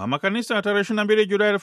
Mama Kanisa tarehe 22 Julai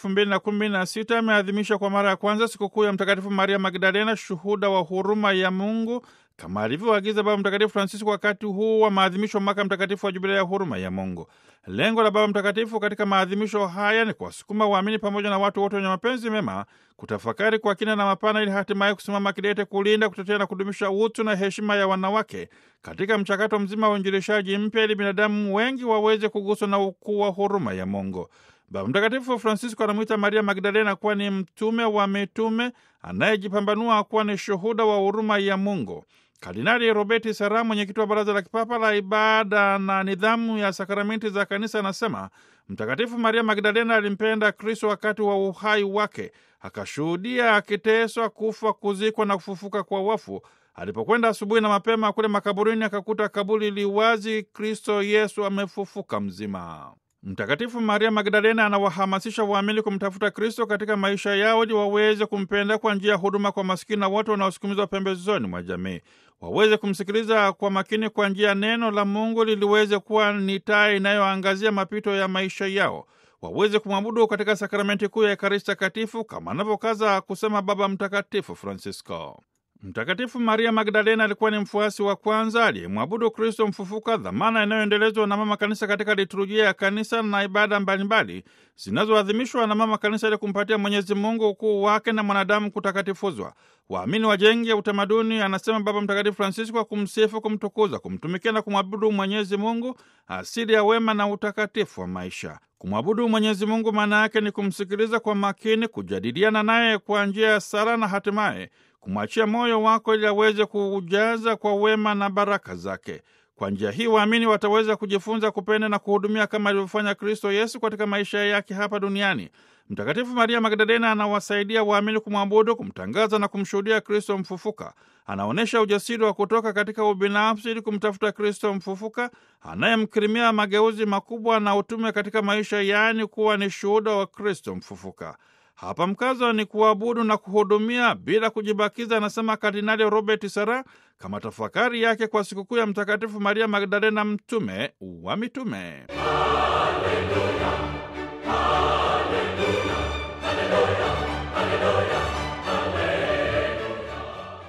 2016 ameadhimisha kwa mara ya kwanza sikukuu ya Mtakatifu Maria Magdalena, shuhuda wa huruma ya Mungu, kama alivyoagiza Baba Mtakatifu Francisco wakati huu wa maadhimisho wa mwaka mtakatifu wa Jubilei ya huruma ya Mungu. Lengo la Baba Mtakatifu katika maadhimisho haya ni kuwasukuma waamini pamoja na watu wote wenye mapenzi mema kutafakari kwa kina na mapana, ili hatimaye kusimama kidete kulinda, kutetea na kudumisha utu na heshima ya wanawake katika mchakato mzima wa uinjilishaji mpya, ili binadamu wengi waweze kuguswa na ukuu wa huruma ya Mungu. Baba Mtakatifu Francisco anamwita Maria Magdalena kuwa ni mtume wa mitume anayejipambanua kuwa ni shuhuda wa huruma ya Mungu. Kardinali Roberti Sara, mwenyekiti wa Baraza la Kipapa la Ibada na Nidhamu ya Sakramenti za Kanisa, anasema Mtakatifu Maria Magdalena alimpenda Kristo wakati wa uhai wake, akashuhudia akiteswa, kufa, kuzikwa na kufufuka kwa wafu. Alipokwenda asubuhi na mapema kule makaburini, akakuta kaburi liwazi, Kristo Yesu amefufuka mzima. Mtakatifu Maria Magdalena anawahamasisha waamini kumtafuta Kristo katika maisha yao ili waweze kumpenda kwa njia ya huduma kwa masikini na wote wanaosukumizwa pembezoni mwa jamii, waweze kumsikiliza kwa makini kwa njia ya neno la Mungu liliweze kuwa ni taa inayoangazia mapito ya maisha yao, waweze kumwabudu katika sakramenti kuu ya Ekaristi Takatifu kama anavyokaza kusema Baba Mtakatifu Francisco. Mtakatifu Maria Magdalena alikuwa ni mfuasi wa kwanza aliyemwabudu Kristo mfufuka, dhamana inayoendelezwa na Mama Kanisa katika liturujia ya kanisa na ibada mbalimbali zinazoadhimishwa na Mama Kanisa ili kumpatia Mwenyezi Mungu ukuu wake na mwanadamu kutakatifuzwa. Waamini wajenge utamaduni, anasema Baba Mtakatifu Francisco, wa kumsifu, kumtukuza, kumtumikia na kumwabudu Mwenyezi Mungu, asili ya wema na utakatifu wa maisha. Kumwabudu Mwenyezi Mungu maana yake ni kumsikiliza kwa makini, kujadiliana naye kwa njia ya sala na hatimaye kumwachia moyo wako ili aweze kuujaza kwa wema na baraka zake. Kwa njia hii waamini wataweza kujifunza kupenda na kuhudumia kama alivyofanya Kristo Yesu katika maisha yake hapa duniani. Mtakatifu Maria Magdalena anawasaidia waamini kumwabudu, kumtangaza na kumshuhudia Kristo mfufuka. Anaonyesha ujasiri wa kutoka katika ubinafsi ili kumtafuta Kristo mfufuka anayemkirimia mageuzi makubwa na utume katika maisha, yaani kuwa ni shuhuda wa Kristo mfufuka. Hapa mkazo ni kuabudu na kuhudumia bila kujibakiza, anasema Kardinali Robert Sara kama tafakari yake kwa sikukuu ya Mtakatifu Maria Magdalena, mtume wa mitume. Haleluya.